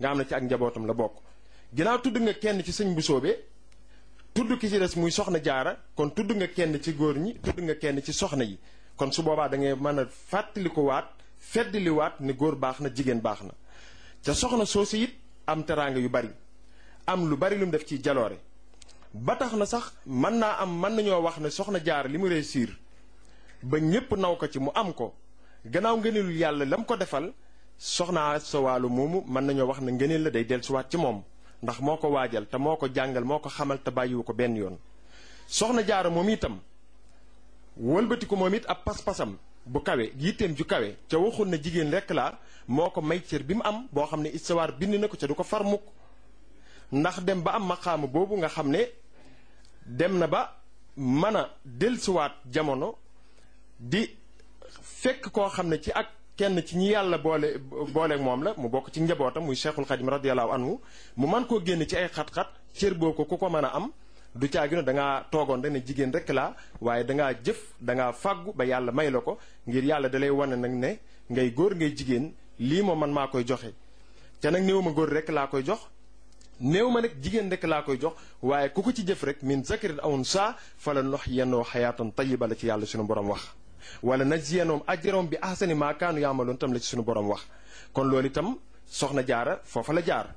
nga xam ne ci ak njabootam la bokk ginnaaw tudd nga kenn ci sëñ bu soobee tudd ki ci des muy soxna jaara kon tudd nga kenn ci góor ñi tudd nga kenn ci soxna yi kon su boobaa da ngay mën a fàttali ko waat feddali waat ne góor baax na jigéen baax na ca soxna soosu it am teraanga yu bari am lu bari lu mu def ci jaloore ba tax na sax mën naa am mën nañoo wax ne soxna jaara li mu réussir ba ñépp naw ko ci mu am ko gannaaw ngëneelul yàlla la mu ko defal soxna sa wàllu moomu mën nañoo wax ne ngëneel la day dellusiwaat ci moom ndax moo ko waajal te moo ko jàngal moo ko xamal te bàyyiwu ko benn yoon soxna jaara moom itam wëlbati ko moom it ab pas-pasam bu kawe yitteem ju kawe ca waxul na jigéen rekk laa moo ko may cër bi mu am boo xam ne istawaar bind na ko ca du ko far mukk ndax dem ba am maqaama boobu nga xam ne dem na ba mën a dellusiwaat jamono di fekk koo xam ne ci ak kenn ci ñi yàlla boole booleeg moom la mu bokk ci njabootam muy cheikhul xadim radiallahu anhu mu man koo génn ci ay xat-xat cër boo ko ku ko mën a am du caagi ne da ngaa toogoon rek ne jigéen rek laa waaye da ngaa jëf da ngaa fàggu ba yàlla may la ko ngir yàlla da lay wane nag ne ngay góor ngay jigéen lii moom man maa koy joxe te nag néew ma góor rek laa koy jox néew ma nag jigéen rek laa koy jox waaye ku ko ci jëf rek min zakarin aw unsaa fala nox yennoo xayaatan tayiba la ci yàlla suñu borom wax wala najziyannahum ajrahum bi ahsani ma kaanu yaamaloon tam la ci suñu borom wax kon loolu itam soxna jaara foofa la jaar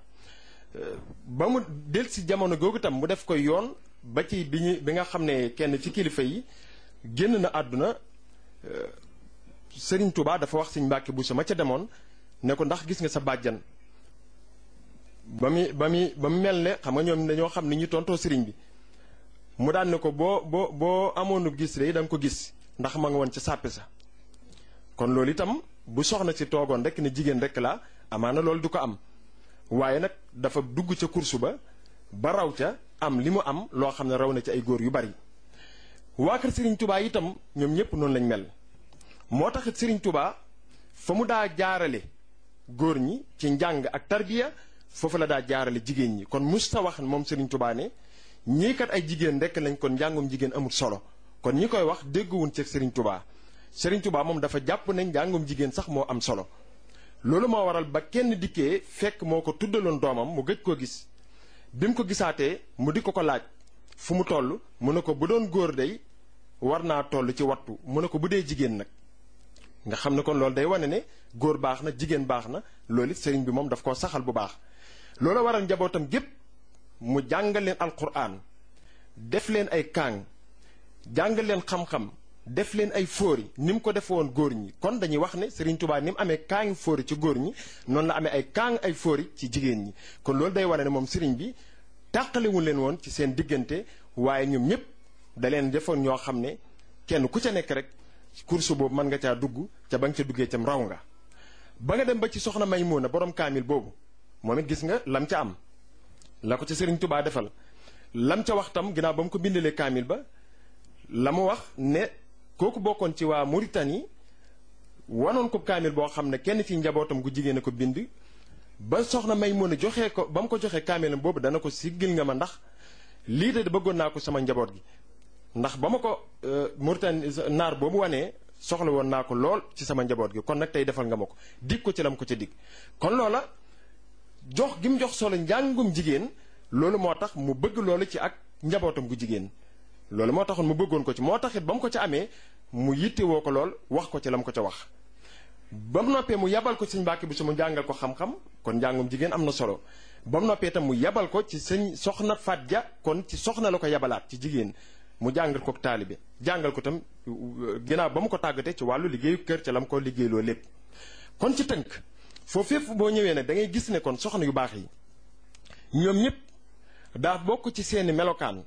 ba mu del si jamono googu itam mu def koy yoon ba ci bi ñu bi nga xam ne kenn ci kilifa yi génn na àdduna Sëriñ Tuubaa dafa wax Sëriñ Mbàkke bu sama ca demoon ne ko ndax gis nga sa bàjjan ba muy ba muy ba mu mel ne xam nga ñoom dañoo xam ni ñu tontoo sëriñ bi mu daan ne ko boo boo boo amoonu gis rek da nga ko gis ndax ma nga woon ca sàppi sa kon loolu itam bu soxna si toogoon rek ne jigéen rek la amaana loolu du ko am waaye nag dafa dugg ca kursu ba ba raw ca am li mu am loo xam ne raw na ci ay góor yu bari waa kër Serigne Touba itam ñoom ñëpp noonu lañ mel moo taxit Serigne Touba fa mu daa jaarale góor ñi ci njàng ak tarbiya foofu la daa jaarale jigéen ñi kon musta wax moom Serigne Touba ne ñii kat ay jigéen rek lañ kon njàngum jigéen amul solo kon ñi koy wax dégguwuñ ci Serigne Touba Serigne Touba moom dafa jàpp ne njàngum jigéen sax moo am solo loolu moo waral ba kenn dikkee fekk moo ko tuddaloon doomam mu gëj koo gis bi mu ko gisaatee mu di ko ko laaj fu mu toll mu ne ko bu doon góor day war naa toll ci wattu mu ne ko bu dee jigéen nag nga xam ne kon loolu day wane ne góor baax na jigéen baax na loolu it sëriñ bi moom daf koo saxal bu baax loolu waral njabootam gépp mu jàngal leen alquran def leen ay kaang jàngal leen xam-xam def leen ay fóori ni mu ko defe woon góor ñi kon dañuy wax ne Serigne Touba ni mu amee kaangi fóori ci góor ñi noonu la amee ay kaang ay fóori ci jigéen ñi kon loolu day wane ne moom Serigne bi tàqalewul leen woon ci seen diggante waaye ñoom ñëpp da leen defoon ñoo xam ne kenn ku ca nekk rek course boobu mën nga caa dugg ca ba nga ca duggee cam raw nga ba nga dem ba ci soxna Maymuna borom kaamil boobu moom it gis nga lam ca am la ko ca Serigne Touba defal lam ca wax tam ginnaaw ba mu ko bindalee kaamil ba la mu wax ne kooku bokkoon ci waa Mauritanie wanoon ko kaamil boo xam ne kenn ci njabootam gu jigéen a ko bind ba soxna may mën a joxee ko ba mu ko joxee kaamilam boobu dana ko siggil nga ma ndax lii de bëggoon naa ko sama njaboot gi ndax ba ma ko Mauritanie naar boobu wanee soxla woon naa ko lool ci sama njaboot gi kon nag tey defal nga ma ko dig ko ci lam ko ca dig kon loola jox gi mu jox solo njàngum jigéen loolu moo tax mu bëgg loolu ci ak njabootam gu jigéen loolu moo taxoon mu bëggoon ko ci moo taxit ba mu ko ca amee mu yittewoo ko lool wax ko ci la mu ko ca wax ba mu noppee mu yabal ko sëñ Mbàkke bu su mu jàngal ko xam-xam kon njàngum jigéen am na solo ba mu noppee itam mu yabal ko ci sëñ soxna Faat Ja kon ci soxna la ko yabalaat ci jigéen mu jàngal ko taalibe jàngal ko tam ginnaaw ba mu ko tàggatee ci wàllu liggéeyu kër ca la mu ko liggéeyloo lépp kon ci tënk foofu fépp boo ñëwee nag da ngay gis ne kon soxna yu baax yi ñoom ñëpp daa bokk ci seeni melokaan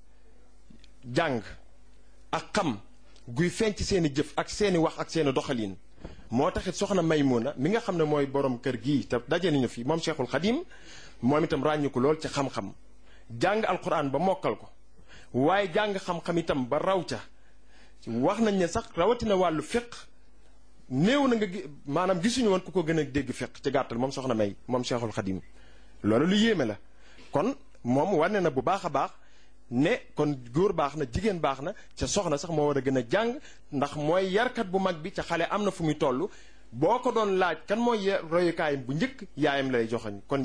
jàng ak xam guy feeñ ci seeni jëf ak seeni wax ak seeni doxalin moo taxit soxna Maymuna mi nga xam ne mooy borom kër gii te daje nañu fi moom Cheikhul Xadim moom itam ràññiku lool ci xam-xam jàng alquran ba mokkal ko waaye jàng xam-xam itam ba raw ca wax nañ ne sax rawatina wàllu fiq néew na nga maanaam gisuñu woon ku ko gën a dégg fiq ci gàttal moom soxna May moom Cheikhul Xadim loolu lu yéeme la kon moom wane na bu baax a baax ne kon góor baax na jigéen baax na ca soxna sax moo war a gën a jàng ndax mooy yarkat bu mag bi ca xale am na fu muy toll boo ko doon laaj kan mooy royukaayam bu njëkk yaayam lay joxoñ kon